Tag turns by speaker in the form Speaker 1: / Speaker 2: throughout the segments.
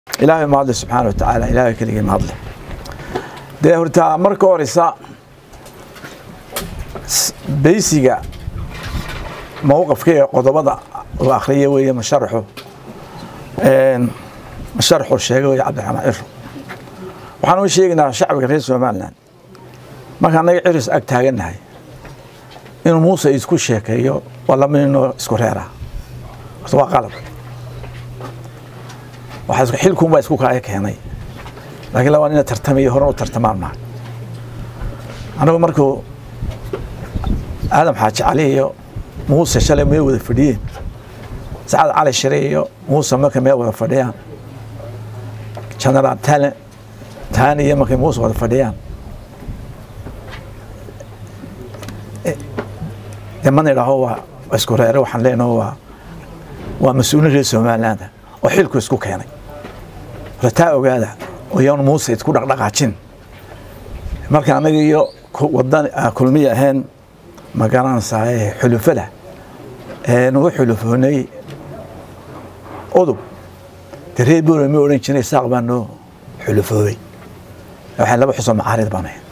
Speaker 1: ilaahay mahadle subxaana wa tacaala ilaahay keligii mahadle dee horta marka horeysa beysiga mowqafka ee qodobada la akhriya weeye masharaxu masharaxu sheegay weye cabdiraxmaan ciro waxaan u sheegaynaa shacbiga reer somalilan marka annaga ciris ag taagannahay inuu muuse isku sheekeeyo waa laba ninoo isku reera horta waa qalab xilkuun baa isku kaaga keenay laakiin labaa nina tartamaya horan u tartamaan maa anagu markuu aadam xaaji cali iyo muuse shalay meel wada fadhiyeen sacad cali shire iyo muuse markay meel wada fadhiyaan generaal tale tani iyo markay muuse wada fadhiyaan de mana idhaaho waa isku reere waxaan leenaho waa waa mas-uulin reer somalilaanda oo xilku isku keenay taa ogaada oyan muuse isku dhaqdhaqaajin marka anaga iyo wadan kulmiya ahayn ma garanaysaa xulufada nagu xulufoonay udub de reer boole ma odhan jiray saaq baa noo xulufoobay waxay laba xusoo macaarid baan ahayn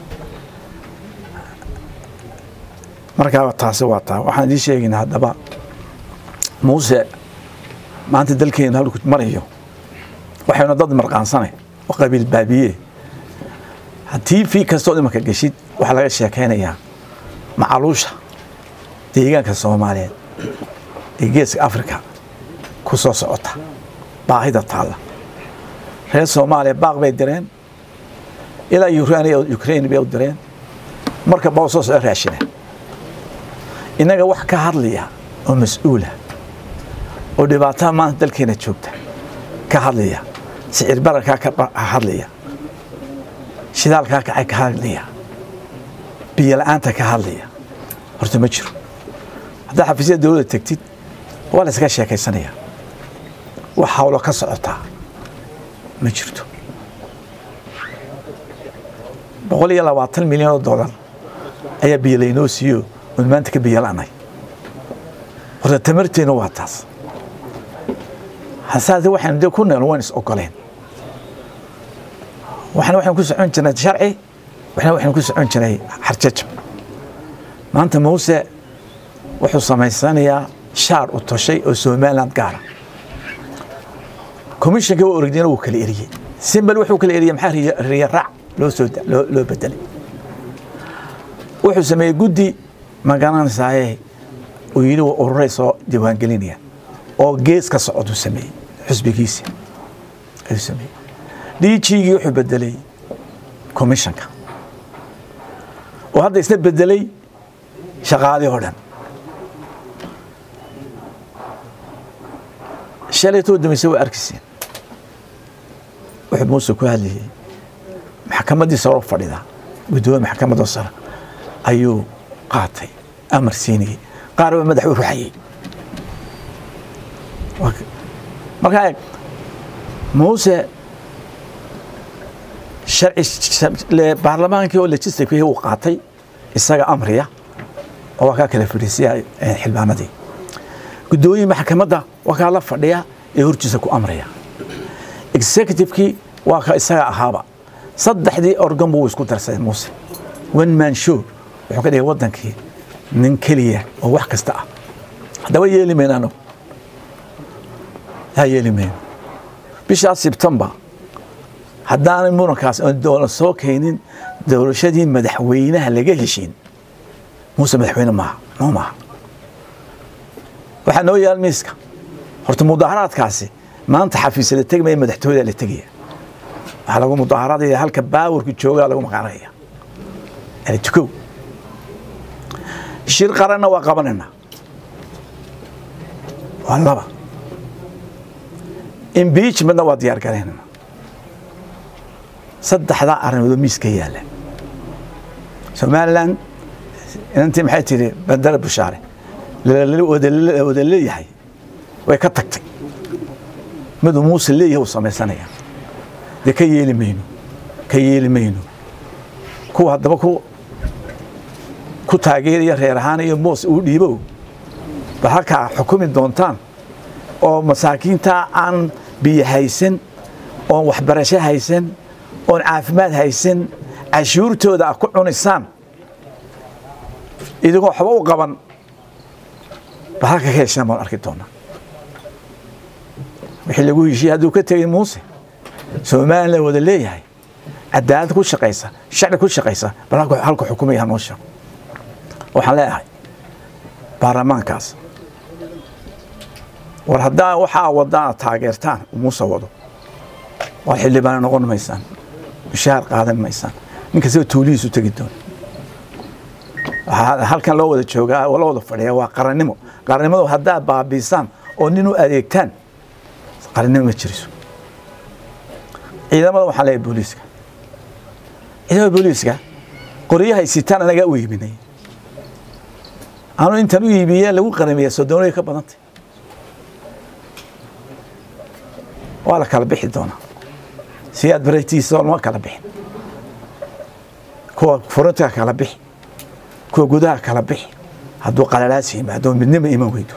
Speaker 1: markaa taasi waa taa waxaan idiin sheegaynaa haddaba muuse maanta dalkeena halku marayo waxayna dad marqaansanay oo qabiil baabiye haddii fi kastoo imanka geshid waxaa laga sheekaynayaa macaluusha deegaanka soomaaliyeed ee geeska africa ku soo socota baahida taalla reer soomaaliya baaq bay direen ilaa ukrain bay u direen marka baa soo soco raashina innaga wax ka hadlaya oo mas-uula oo dhibaatada maanta dalkeena joogta ka hadlaya sicir bararkaa ka hadlaya shidaalkaa kacay ka hadlaya biyo la-aanta ka hadlaya horta ma jiro haddaa xafiisyada dowladda tegtid waa la iskaga sheekaysanaya wax hawlo ka socotaa ma jirto boqol iyo labaatan milyan oo dollar ayaa biyo laynoo siiyo oon maanta ka biyo la-nay horta tamarteena waa taas hasaase waxaynu de ku neel waan is ogoleen waxna waxaynu ku socon jirnay sharci waxna waxaynu ku socon jiray xarjajab maanta muuse wuxuu samaysanayaa shaar u toshay oo somaliland gaara commissionka waa origdina wuu kala eriyey simbal wuxuu kala eriyey maxaa riya raac loo soo loo bedelay wuxuu sameeyey guddi magaranaysaye uu yidhi waa ururay soo diiwaangelinaya oo gees ka socoduu sameeyey xusbigiisa ayuu sameeyey dhiijigii wuxuu bedelay commissionka oo hadda isna bedelay shaqaalii oo dhan shalaytoo damayse waa arkiyseen wuxuu muuse ku hadlayey maxkamaddii saro fadhida guddoomiye maxkamadda sare ayuu qaatay amar siinayey qaar baa madax u ruxayey markaa eeg muuse baarlamaankii oo legislativekii uu qaatay isaga amriya oo waa kaa kala fadhiisiya xildhibaanadii guddoomiye maxkamadda waa kaa la fadhiya ee hortiisa ku amraya executivekii waa ka isaga ahaaba saddexdii organ buu isku darsaday muuse one man show wuxuu ka dhigay waddankii nin keliya oo wax kasta ah haddaba yeeli mayno anagu yaa yeeli mayno bishaas sebtembar haddaanay murankaas oon doola soo keenin doorashadii madaxweynaha laga heshiin muuse madaxweyne maaha noo maaha waxaa noo yaal miiska horta mudaaharaadkaasi maanta xafiisa la tegmaya madaxtooyada la tegaya waxaa lagu mudaaharadaya halka baawarku joogaa lagu maqaanaya yani tukow shir qaranna waa qabanayna waa laba impeachmentna waa diyaar garaynana saddexdaa arrimood oo miiska yaalla somalilan inantii maxay tidhi bandara bushaare wada leeyahay way ka tagtay miduu muuse leeyahay uu samaysanaya dee ka yeeli mayno ka yeeli mayno kuwa haddaba ku ku taageeraya reer ahaan iyo moos uu dhiibow ba halkaa xukumi doontaan oo masaakiinta aan biyo haysan oon waxbarasho haysan oon caafimaad haysan cashuurtooda a ku cunisaan idigoo waxba u qaban ba halka ka heshaan baan arki doonaa wixii lagu heshiiyey hadduu ka tegay muuse somalilan la wada leeyahay cadaalad ku shaqaysa sharci ku shaqaysa bal halka xukumaya hanoo sheego waxaan leeyahay baarlamaankaas war haddaa waxaa wadaan taageertaan muuse wado waad xildhibaana noqon maysaan mushaar qaadan maysaan ninkastaba tuulihiisu tegi doona waxaa halkan loo wada joogaa oo loo wada fadhiya waa qarannimo qarannimadu haddaad baabiisaan oo nin u adeegtaan qarannimo ma jiriso ciidamada waxaan leeyahay booliiska ciidamada booliiska qoryahay sitaan anagaa u iibinay anu intan u iibiyee lagu qaramiya sodoonaya ka badantay waa la kala bixi doonaa siyaad baratiisa lama kala bixin kuwa furunta kala bixi kuwa gudaha kala bixi hadduu qalalaas yimaado midnimo iman weydo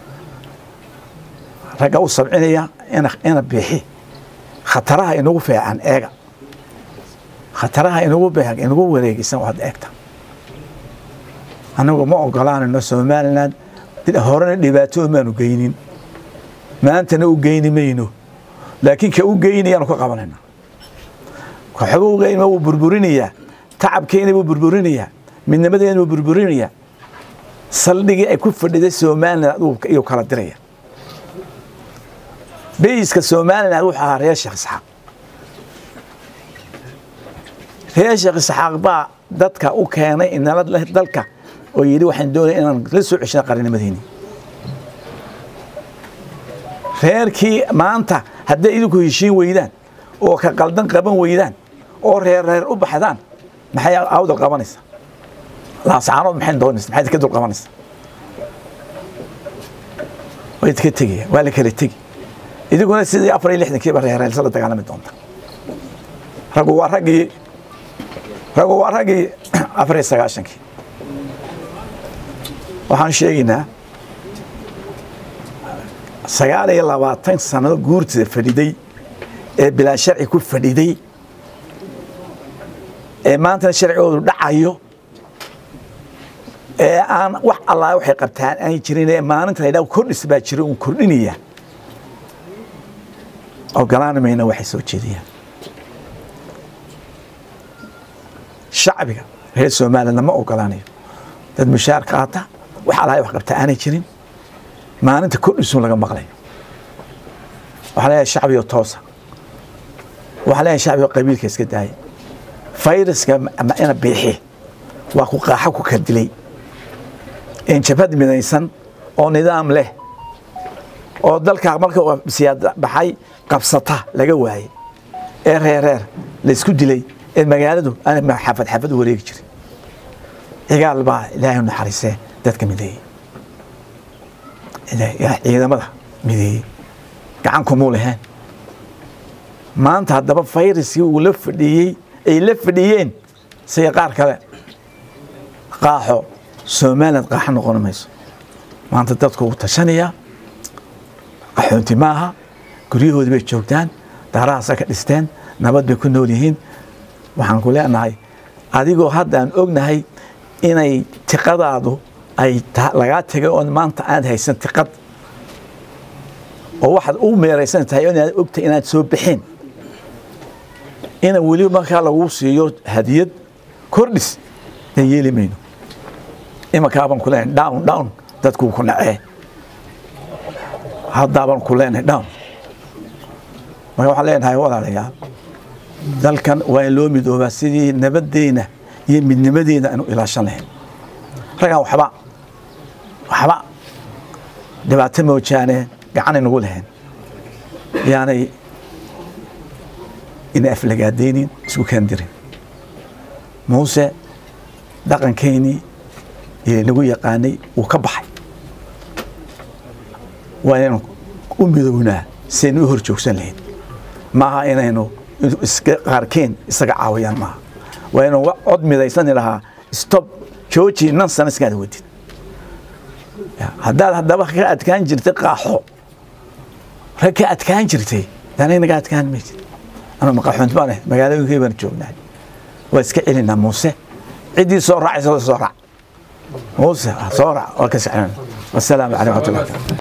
Speaker 1: ragga u sabcinaya ina bixi khataraha inagu feecan eega khataraha inagu beeg inagu wareegisan waad eegta anagu ma ogolaanayno somalilan horena dhibaato maanu geynin maantana u geyni mayno laakiin ka u geynayaanu ka qabanayna waxba u geynima wuu burburinayaa tacabkeena buu burburinayaa midnimadeena buu burburinayaa saldhigii ay ku fadhiday somalilan iyuu kala diraya beyiska somalilan wuxuu ahaa reer sheekh isxaaq reer sheekh isxaaq baa dadka u keenay inala dalka oo yidhi waxaan doonaya inaan la soo ceshana qarinimadeeni reerkii maanta hadday idinku heshiin weydaan oo ka qaldan qaban weydaan oo reer reer u baxdaan maxay awdal qabanaysa laasaanood maxay doonaysa maxay ka dul qabanaysa way ka tegaya waa la kala tegi idiguna sidii afar iyo lixdankiiba reereelsa la dagaalami doonta raggu waa raggii raggu waa raggii afar iyo sagaashankii waxaan sheegaynaa sagaal iyo labaatan sanado guurtida fadhiday ee bilaa sharci ku fadhiday ee maantana sharcigoodu dhacayo ee aan wax allaa waxay qabtaan aan jirin ee maalinta la yidhaha kordhis baa jira uun kordhinaya ogolaani mayna waxay soo jeediyaan shacbiga reer somalilandna ma ogolaanayo dad mushaar qaata wax allaa wax qabta aanay jirin maalinta kordhisuun laga maqlayo waxaa leeyahay shacbigo toosa waxaa leeyahay shacbigo qabiilka iska daaya fayraska ina biixi waa ku qaaxo ku kala dilay jabhad midaysan oo nidaam leh oo dalkaa marka siyaad baxay qabsata laga waayey ee reereer laysku dilay ee magaaladu aan xafad xafad u wareegi jirin cigaal baa ilaahay naxariisee dadka mideeyey ciidamada mideeyey gacan kumuu lahayn maanta haddaba fayraskii uu la fadhiyey ay la fadhiyeen sida qaar kale qaaxo somaliland qaaxo noqon mayso maanta dadku wuu tashanayaa qaxoonti maaha guryahoodii bay joogtaan daarahaasa ka dhisteen nabad bay ku nool yihiin waxaan ku leenahay adigoo haddaan ognahay inay tiqadaadu ay lagaa tegay oon maanta aad haysan tiqad oo waxaad u meeraysan tahay inaad ogtahay inaad soo baxeen ina weli markaa lagu siiyo hadiyad kordhis dan yeeli mayno imankaabaan ku leenahay down down dadkuu ku nacee haddaabaan ku leenahay down marka waxaan leenahay walaalayaal dalkan waa in loo midoobaa sidii nabaddeena iyo midnimadeena aanu ilaashan lahayn raggaan waxba waxba dhibaato moojaane gacanay nagu lahayn yaanay ina aflagaadaynin isku kaandirin muuse dhaqankeynii iyo nagu yaqaanay wuu ka baxay waa inaynu u midownaa sidaynu u hor joogsan lahayn maaha inaynu iska qaarkeen isaga caawiyaan maaha waa inuu cod midaysani lahaa stop jooji nan sana iskaada wadid haddaad haddaba ka adkaan jirtay qaaxo rag ka adkaan jirtay danay naga adkaan maysid anu maqaxunt baan ahay magaalooyinkii baan joognahay waa iska celinaa muuse ciddii soo raacaysa waa soo raac muuse soo raac waa ka sexnana wasalaamu calaykum waraxmatullahi